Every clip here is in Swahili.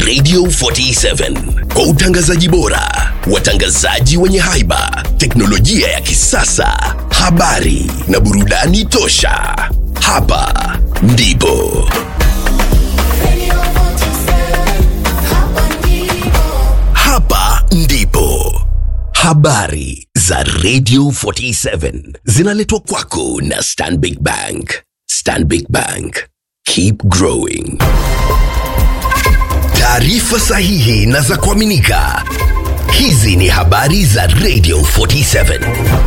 Radio 47 kwa utangazaji bora, watangazaji wenye haiba, teknolojia ya kisasa, habari na burudani tosha. Hapa ndipo Radio 47, hapa ndipo. hapa ndipo habari za Radio 47 zinaletwa kwako na Stanbic Bank. Stanbic Bank, keep growing. Taarifa sahihi na za kuaminika. Hizi ni habari za Radio 47.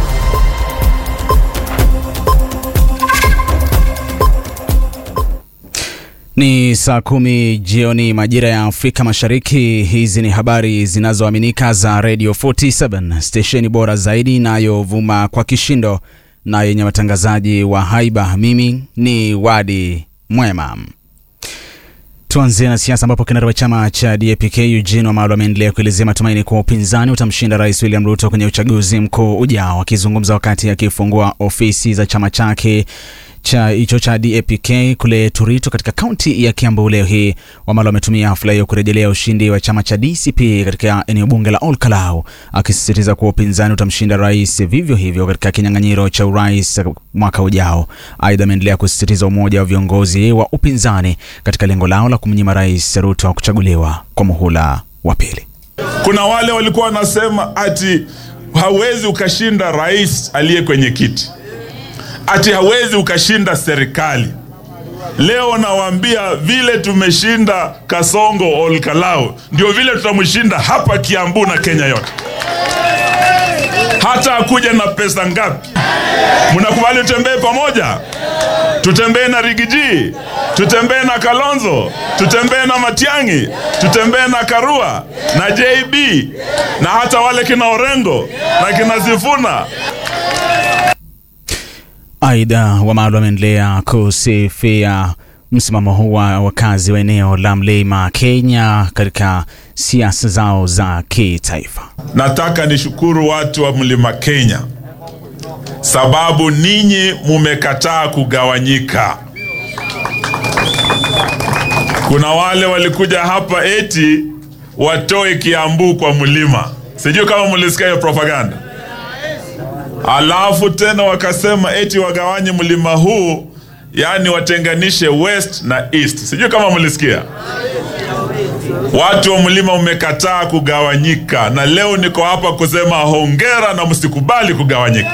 Ni saa kumi jioni majira ya Afrika Mashariki. Hizi ni habari zinazoaminika za Radio 47 stesheni bora zaidi inayovuma kwa kishindo na yenye watangazaji wa haiba. Mimi ni Wadi Mwema. Tuanzie na siasa ambapo kinara wa chama cha DAP-K Eugene Wamalwa ameendelea kuelezea matumaini kuwa upinzani utamshinda Rais William Ruto kwenye uchaguzi mkuu ujao. Akizungumza wakati akifungua ofisi za chama chake cha hicho cha DAP-K kule Turito katika kaunti ya Kiambu leo hii, Wamalwa ametumia hafla hiyo kurejelea ushindi wa chama cha DCP katika eneo bunge la Olkalau, akisisitiza kuwa upinzani utamshinda rais vivyo hivyo katika kinyang'anyiro cha urais mwaka ujao. Aidha, ameendelea kusisitiza umoja wa viongozi wa upinzani katika lengo lao la kumnyima Rais Ruto kuchaguliwa kwa muhula wa pili. Kuna wale walikuwa wanasema ati hawezi ukashinda rais aliye kwenye kiti, ati hawezi ukashinda serikali. Leo nawaambia vile tumeshinda Kasongo Olkalau, ndio vile tutamshinda hapa Kiambu na Kenya yote, hata akuja na pesa ngapi. Mnakubali tutembee pamoja? Tutembee na Rigiji, tutembee na Kalonzo, tutembee na Matiang'i, tutembee na Karua na JB na hata wale kina Orengo na kina Sifuna. Aidha, Wamalwa ameendelea kusifia msimamo huu wa wakazi wa eneo la Mlima Kenya katika siasa zao za kitaifa. Nataka nishukuru watu wa Mlima Kenya sababu ninyi mumekataa kugawanyika. Kuna wale walikuja hapa eti watoe Kiambu kwa mlima, sijui kama mlisikia hiyo propaganda. Alafu tena wakasema eti wagawanye mlima huu, yaani watenganishe west na east, sijui kama mlisikia. Watu wa mlima umekataa kugawanyika, na leo niko hapa kusema hongera na msikubali kugawanyika.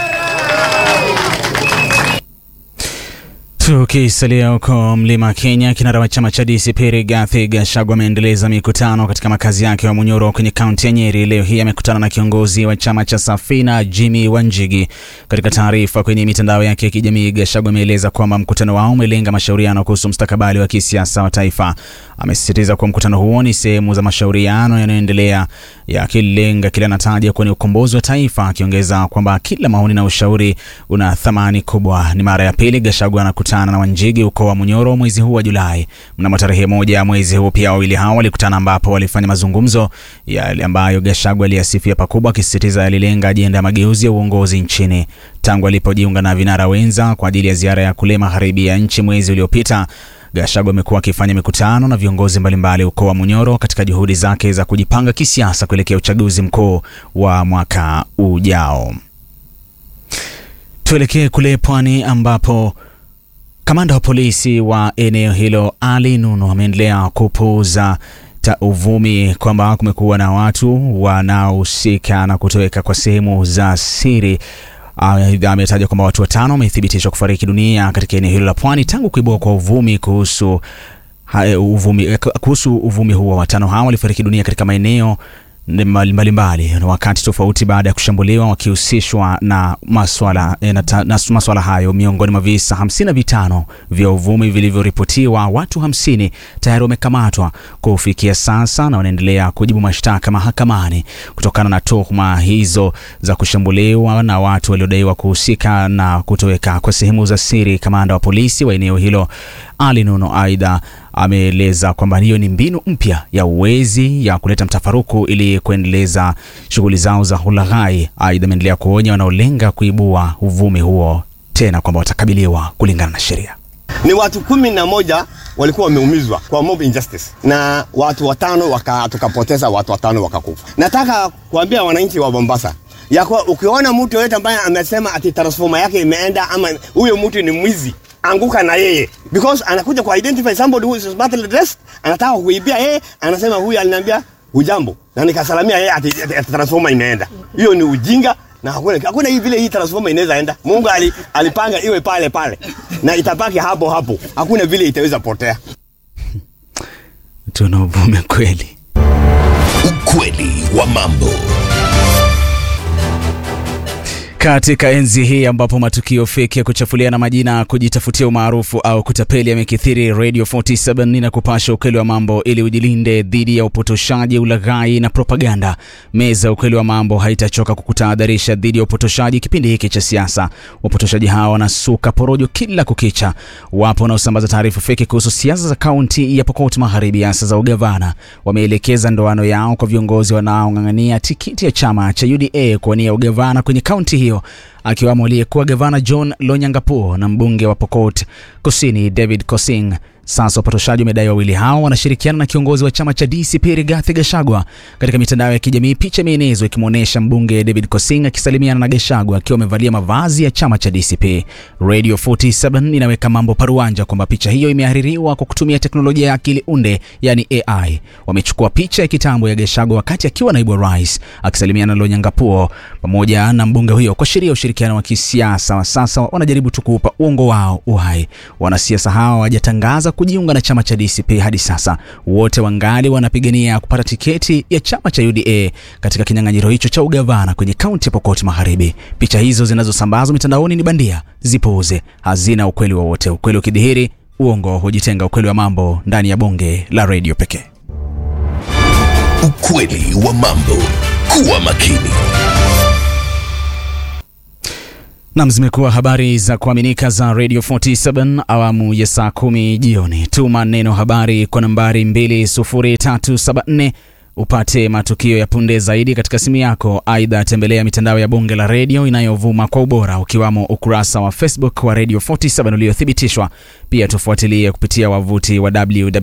Tukisalia huko mlima Kenya, kinara wa chama cha DCP Rigathi Gachagua ameendeleza mikutano katika makazi yake wa Munyoro kwenye kaunti ya Nyeri. Leo hii amekutana na kiongozi wa chama cha Safina Jimmy Wanjigi. Katika taarifa kwenye mitandao yake ya kijamii, Gachagua ameeleza kwamba mkutano wao umelenga mashauriano kuhusu mustakabali wa kisiasa wa taifa. Amesisitiza kuwa mkutano huo ni sehemu za mashauriano yanayoendelea yakilenga kile anataja kuwa ni ukombozi wa taifa, akiongeza kwamba kila maoni na ushauri una thamani kubwa. Ni mara ya pili Gachagua anakutana na Wanjigi huko wa Munyoro mwezi huu wa Julai. Mnamo tarehe moja ya mwezi huu pia wawili hao walikutana, ambapo walifanya mazungumzo yale ambayo Gachagua aliyasifia pakubwa, akisisitiza yalilenga ajenda ya mageuzi ya uongozi nchini. Tangu alipojiunga na vinara wenza kwa ajili ya ziara ya kule magharibi ya nchi mwezi uliopita Gachagua amekuwa akifanya mikutano na viongozi mbalimbali huko wa Munyoro katika juhudi zake za kujipanga kisiasa kuelekea uchaguzi mkuu wa mwaka ujao. Tuelekee kule pwani ambapo kamanda wa polisi wa eneo hilo Ali Nuno ameendelea kupuuza ta uvumi kwamba kumekuwa na watu wanaohusika na kutoweka kwa sehemu za siri. Aidha, ametaja kwamba watu watano wamethibitishwa kufariki dunia katika eneo hilo la pwani tangu kuibua kwa uvumi kuhusu ha, uvumi, kuhusu uvumi huo. Watano hao walifariki dunia katika maeneo mbalimbali na wakati tofauti baada ya kushambuliwa wakihusishwa na maswala, eh, na, ta- na maswala hayo. Miongoni mwa visa hamsini na vitano vya uvumi vilivyoripotiwa, watu hamsini tayari wamekamatwa kufikia sasa na wanaendelea kujibu mashtaka mahakamani kutokana na tuhuma hizo za kushambuliwa na watu waliodaiwa kuhusika na kutoweka kwa sehemu za siri. Kamanda wa polisi wa eneo hilo Ali Nuno aidha ameeleza kwamba hiyo ni mbinu mpya ya uwezi ya kuleta mtafaruku ili kuendeleza shughuli zao za ulaghai. Aidha ameendelea kuonya wanaolenga kuibua uvumi huo tena kwamba watakabiliwa kulingana na sheria. Ni watu kumi na moja walikuwa wameumizwa kwa mob injustice na watu watano waka, tukapoteza watu watano wakakufa. Nataka kuambia wananchi wa Mombasa ya kuwa ukiona mtu yoyote ambaye amesema ati transformer yake imeenda ama huyo mtu ni mwizi, anguka na yeye because anakuja ku identify somebody who is badly dressed, anataka kuibia yeye, anasema huyu aliniambia hujambo na nikasalamia yeye ati, ati, ati transformer imeenda. Hiyo ni ujinga na hakuna hakuna hii vile hii transformer inaweza enda. Mungu ali, alipanga iwe pale pale na itabaki hapo hapo, hakuna vile itaweza potea. tuna uvume kweli Ukweli wa mambo. Katika enzi hii ambapo matukio feki ya kuchafuliana majina, kujitafutia umaarufu au kutapeli yamekithiri, Radio 47 inakupasha ukweli wa mambo ili ujilinde dhidi ya upotoshaji, ulaghai na propaganda. Meza ya ukweli wa mambo haitachoka kukutahadharisha dhidi ya upotoshaji kipindi hiki cha siasa. Wapotoshaji hawa wanasuka porojo kila kukicha. Wapo wanaosambaza taarifa feki kuhusu siasa za kaunti ya Pokot Magharibi, hasa za ugavana. Wameelekeza ndoano yao kwa viongozi wanaong'ang'ania tikiti ya chama cha UDA kuwania ugavana kwenye kaunti hiyo akiwamo aliyekuwa gavana John Lonyangapuo na mbunge wa Pokot Kusini David Kosing. Sasa wapotoshaji wamedai wawili hao wanashirikiana na kiongozi wa chama cha DCP Rigathi Gachagua. Katika mitandao ya kijamii, picha imeenezwa ikimwonyesha mbunge David Kosing akisalimiana na Gachagua akiwa amevalia mavazi ya chama cha DCP. Radio 47 inaweka mambo paruanja kwamba picha hiyo imehaririwa kwa kutumia teknolojia ya akili unde, yani AI. Wamechukua picha ya kitambo ya Gachagua wakati akiwa naibu wa rais akisalimiana na Lonyangapuo pamoja na mbunge huyo kuashiria ushirikiano wa kisiasa. Wa sasa wanajaribu tu kuupa uongo wao uhai. Wanasiasa hawa hawajatangaza kujiunga na chama cha DCP hadi sasa. Wote wangali wanapigania kupata tiketi ya chama cha UDA katika kinyang'anyiro hicho cha ugavana kwenye kaunti ya Pokot Magharibi. Picha hizo zinazosambazwa mitandaoni ni bandia, zipuuze, hazina ukweli wowote. Ukweli ukidhihiri, uongo hujitenga. Ukweli wa mambo ndani ya bonge la redio pekee. Ukweli wa mambo. Kuwa makini. Nam, zimekuwa habari za kuaminika za Radio 47 awamu ya saa kumi jioni. Tuma neno habari kwa nambari 20374 upate matukio ya punde zaidi katika simu yako. Aidha, tembelea mitandao ya bonge la redio inayovuma kwa ubora ukiwamo ukurasa wa Facebook wa Radio 47 uliothibitishwa. Pia tufuatilie kupitia wavuti wa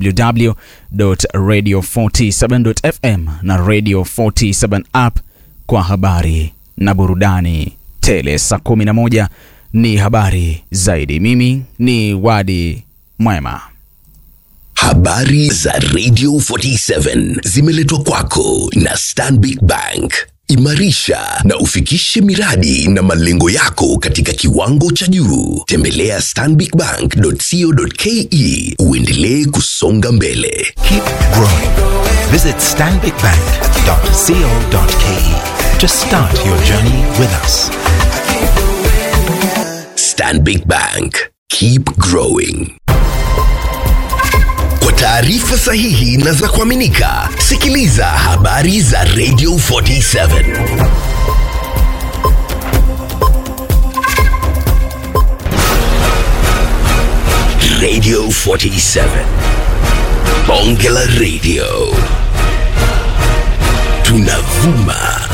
www.radio47.fm na Radio 47 app kwa habari na burudani tele. Saa 11 ni habari zaidi. Mimi ni Wadi Mwema. Habari za Radio 47 zimeletwa kwako na Stanbic Bank. Imarisha na ufikishe miradi na malengo yako katika kiwango cha juu. Tembelea stanbicbank.co.ke uendelee kusonga mbele. Keep growing. Visit stanbicbank.co.ke to start your journey with us. Stanbic Bank. Keep growing. Kwa taarifa sahihi na za kuaminika, sikiliza habari za Radio 47. Radio 47. Bonge la Radio. Tunavuma